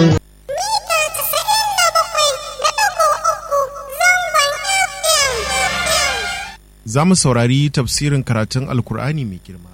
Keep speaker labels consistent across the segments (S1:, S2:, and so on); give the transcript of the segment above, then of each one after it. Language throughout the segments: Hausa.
S1: Za mu saurari tafsirin karatun Alkur'ani mai girma.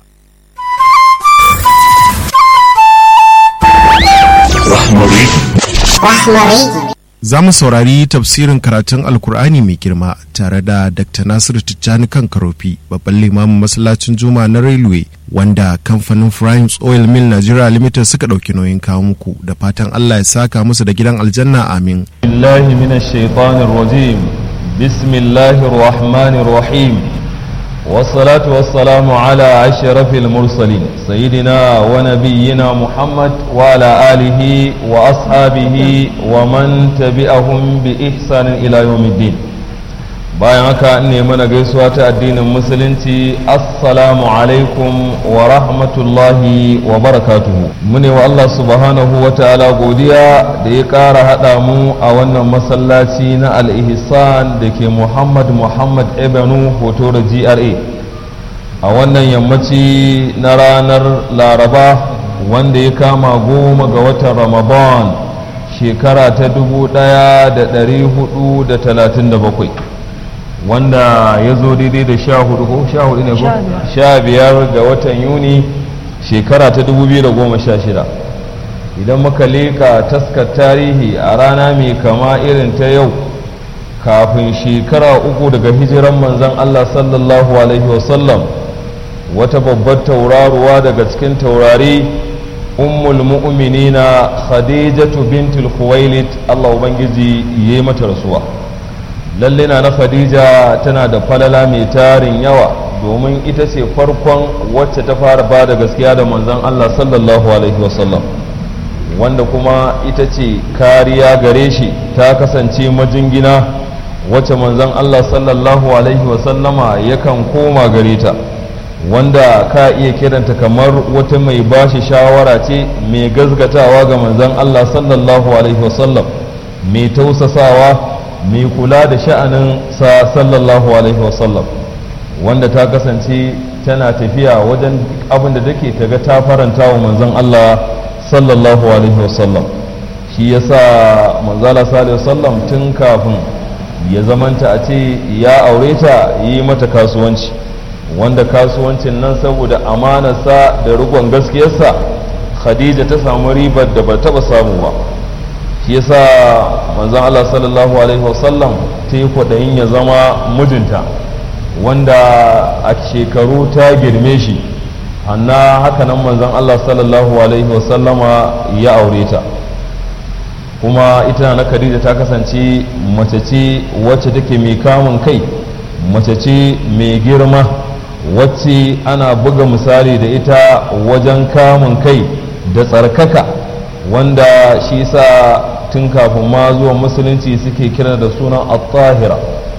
S1: Za mu saurari tafsirin karatun Alkur'ani mai girma tare da Dr. Nasiru Tijjani kan Karofi, babban limamin masallacin Juma na Railway, wanda kamfanin Primes Oil Mill Nigeria Limited suka ɗauki nauyin kawo muku da fatan Allah ya saka musu da gidan aljanna amin.
S2: Billahi minash shaitanir rajim. بسم الله الرحمن الرحيم والصلاة والسلام على أشرف المرسلين سيدنا ونبينا محمد وعلى آله وأصحابه ومن تبعهم بإحسان إلى يوم الدين bayan haka ne mana gaisuwa ta addinin musulunci assalamu alaikum wa rahmatullahi wa barakatuhu mune wa Allah subhanahu wa ta'ala godiya da ya ƙara haɗa mu a wannan masallaci na al-ihsan da ke muhammad muhammad ebenu hoto da gra a wannan yammaci na ranar laraba wanda ya kama goma ga watan ramadan shekara ta dubu ɗaya da ɗari hudu da talatin da bakwai wanda ya zo daidai da sha hudu ko sha hudu ne ko sha biyar ga watan yuni shekara ta dubu biyu da goma sha shida idan muka leka taskar tarihi a rana mai kama irin ta yau kafin shekara uku daga hijiran manzan allah sallallahu alaihi wasallam wata babbar tauraruwa daga cikin taurari ummul mu'minina khadijatu bintul khuwailid allah ubangiji yayi mata rasuwa lalle na na khadija tana da falala mai tarin yawa domin ita ce farkon wacce ta fara ba da gaskiya da manzon Allah sallallahu alaihi wasallam wanda kuma ita ce kariya gare shi ta kasance majingina wacce manzon Allah sallallahu alaihi wasallama yakan koma gare ta wanda ka iya kiranta kamar wata mai bashi shawara ce mai gazgatawa ga manzon Allah sallallahu alaihi wasallam mai tausasawa mai kula da sha'anin sa sallallahu alaihi wasallam wanda ta kasance tana tafiya wajen abin da take ta ga ta faranta wa manzon Allah sallallahu alaihi wasallam shi yasa manzala sallallahu wasallam tun kafin ya zamanta a ce ya aure ta yi mata kasuwanci wanda kasuwancin nan saboda amanarsa da rigon gaskiyarsa khadija ta samu ribar da ba taba samu ba shi yasa manzon Allah sallallahu alaihi wasallam ta yi kwaɗayin ya zama mijinta wanda a shekaru ta girme shi hanna hakanan manzon Allah sallallahu alaihi wasallama ya aure ta kuma ita na Khadija ta kasance mace ce wacce take mai kamun kai mace ce mai girma wacce ana buga misali da ita wajen kamun kai da tsarkaka wanda shi sa tun kafin ma zuwa musulunci suke kira da sunan at-tahira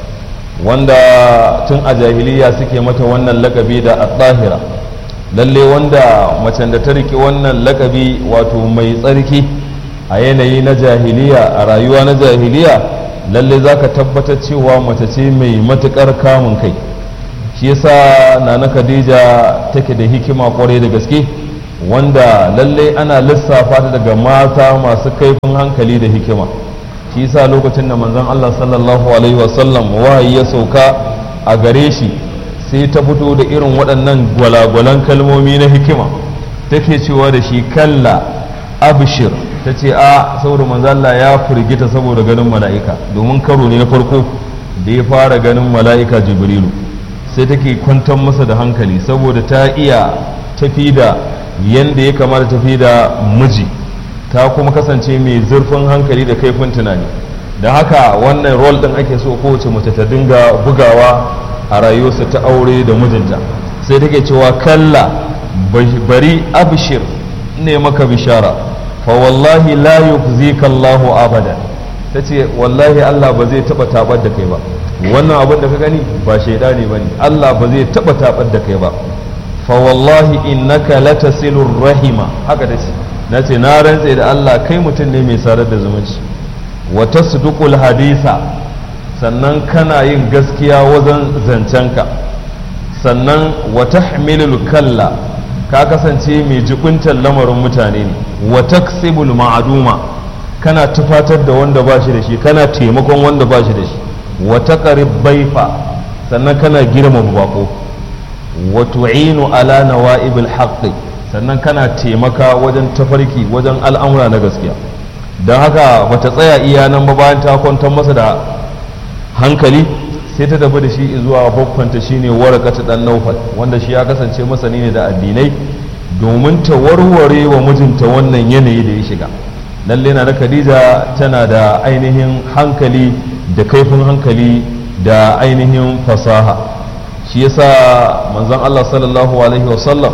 S2: wanda tun a jahiliya suke mata wannan lakabi da at-tahira lalle wanda macen da ta rike wannan lakabi wato mai tsarki a yanayi na jahiliya a rayuwa na jahiliya lalle za ka tabbatar cewa mace ce mai matukar kamun kai shi yasa nana khadija take da hikima kwarai da gaske wanda lalle ana lissafa ta daga mata masu kaifin hankali da hikima shi yasa lokacin da manzon Allah sallallahu alaihi wasallam wahayi ya sauka a gare shi sai ta fito da irin waɗannan gwalagwalan kalmomi na hikima take cewa da shi kalla abshir ta ce a saboda manzon Allah ya firgita saboda ganin mala'ika domin karo ne na farko da ya fara ganin mala'ika jibrilu sai take kwantar masa da hankali saboda ta iya tafi da yanda ya kamata tafi da miji ta kuma kasance mai zurfin hankali da kaifin tunani da haka wannan rol din ake so kowace mace ta dinga bugawa a rayuwarsa ta aure da mijinta sai take cewa kalla bari abshir ne maka bishara fa wallahi la yukhzika Allahu abada tace wallahi Allah ba zai taba tabar da kai ba wannan abin da ka gani ba shaidani bane Allah ba zai taba tabar da kai ba fa wallahi innaka latasilur rahima haka tace nace na rantse da Allah kai mutum ne mai sarar da zumunci wa tasduqul hadisa sannan kana yin gaskiya wajen zancenka sannan wa tahmilul kalla ka kasance mai jibuntar lamarin mutane ne wa taksibul ma'aduma kana tufatar da wanda ba shi da shi kana taimakon wanda ba shi da shi wata ƙarib baifa sannan kana girma bako wa tu'inu ala nawa'ibil haqqi sannan kana taimaka wajen tafarki wajen al'amura na gaskiya don haka bata tsaya iya nan ba bayan ta kwantar masa da hankali sai ta tafi da shi zuwa babbanta shine warakata dan naufal wanda shi ya kasance masani ne da addinai domin ta warware wa mijinta wannan yanayi da ya shiga lalle na da khadija tana da ainihin hankali da kaifin hankali da ainihin fasaha shi yasa manzon Allah sallallahu alaihi wasallam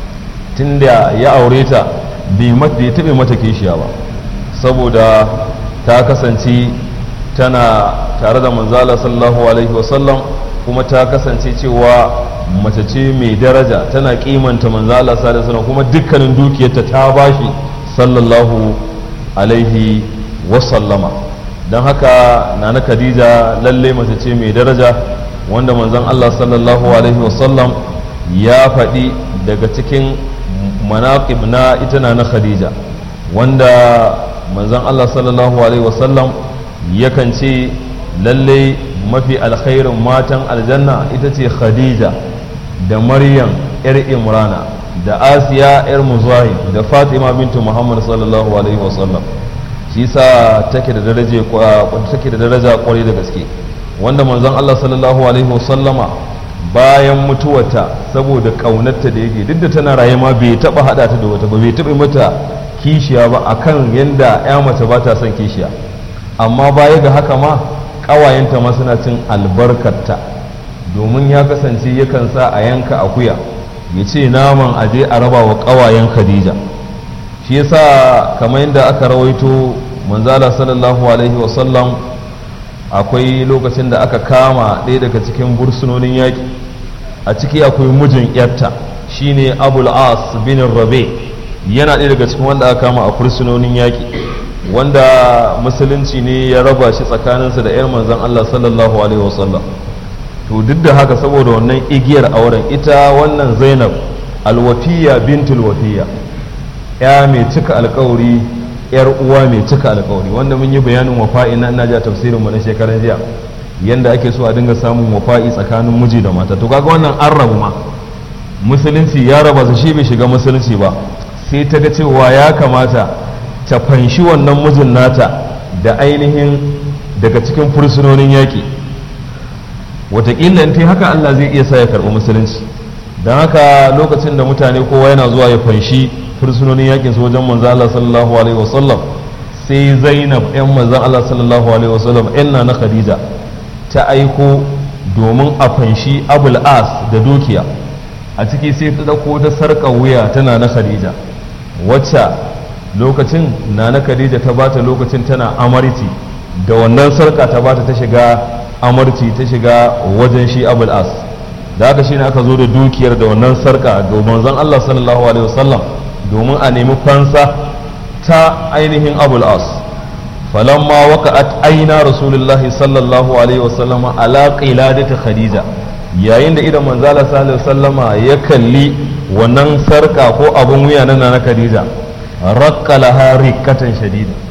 S2: tunda ya aure ta bai taɓe mata kishiya ba saboda ta kasance tana tare da manzala sallallahu alaihi wasallam kuma ta kasance cewa mace ce mai daraja tana kimanta manzala sallallahu alaihi wasallam kuma dukkanin dukiyarta ta bashi sallallahu alaihi wasallama don haka nana khadija lalle mace ce mai daraja wanda manzon Allah sallallahu alaihi wasallam ya faɗi daga cikin manaqib na ita na khadija wanda manzon Allah sallallahu alaihi wasallam yakan ce lalle mafi alkhairin matan aljanna ita ce khadija da maryam yar imrana da asiya yar muzahim da fatima bintu muhammad sallallahu alaihi wasallam shi sa take da daraja take da daraja kwarai da gaske wanda manzon Allah sallallahu alaihi wasallama bayan mutuwarta saboda kaunarta da yake duk da tana raye ma bai taba hada ta da wata ba bai taba mata kishiya ba akan yanda ya mace ba ta son kishiya amma baya ga haka ma ƙawayenta ma suna cin albarkarta domin ya kasance yakan sa a yanka akuya ya ce naman aje a raba wa ƙawayen khadija shi yasa kamar yadda aka rawaito manzala sallallahu alaihi wasallam akwai lokacin da aka kama ɗaya daga cikin bursunonin yaƙi a ciki akwai mijin yarta shine abul as bin rabe yana ɗaya daga cikin wanda aka kama a fursunonin yaƙi wanda musulunci ne ya raba shi tsakaninsa da 'yar manzan Allah sallallahu alaihi wasallam to duk da haka saboda wannan igiyar auren ita wannan zainab alwafiya bintul wafiya ya mai cika alkawari yar uwa mai cika alkawari wanda mun yi bayanin wafa'i na ina ja tafsirin mu na shekaran jiya yanda ake so a dinga samun wafa'i tsakanin miji da mata to kaga wannan an rabu ma musulunci ya raba su shi bai shiga musulunci ba sai ta ga cewa ya kamata ta fanshi wannan mijin nata da ainihin daga cikin fursunonin yaƙi wataƙila in ta haka Allah zai iya sa ya karɓi musulunci don haka lokacin da mutane kowa yana zuwa ya fanshi fursunonin yaƙin su wajen manzan Allah sallallahu alaihi wasallam sai zainab yan manzan Allah sallallahu alaihi wasallam yan na khadija ta aiko domin a fanshi abul as da dukiya a ciki sai ta ɗauko ta sarƙa wuya tana na khadija wacce lokacin na na khadija ta bata lokacin tana amarci da wannan sarka ta bata ta shiga amarci ta shiga wajen shi abul as da haka shine aka zo da dukiyar da wannan sarka ga manzon Allah sallallahu alaihi wasallam domin a nemi fansa ta ainihin abul as falamma waqa'at aina rasulullahi sallallahu alaihi wasallam ala qiladati khadija yayin da idan manzala sallallahu alaihi wasallama ya kalli wannan sarka ko abun wuya na na khadija rakkalaha rikkatan shadida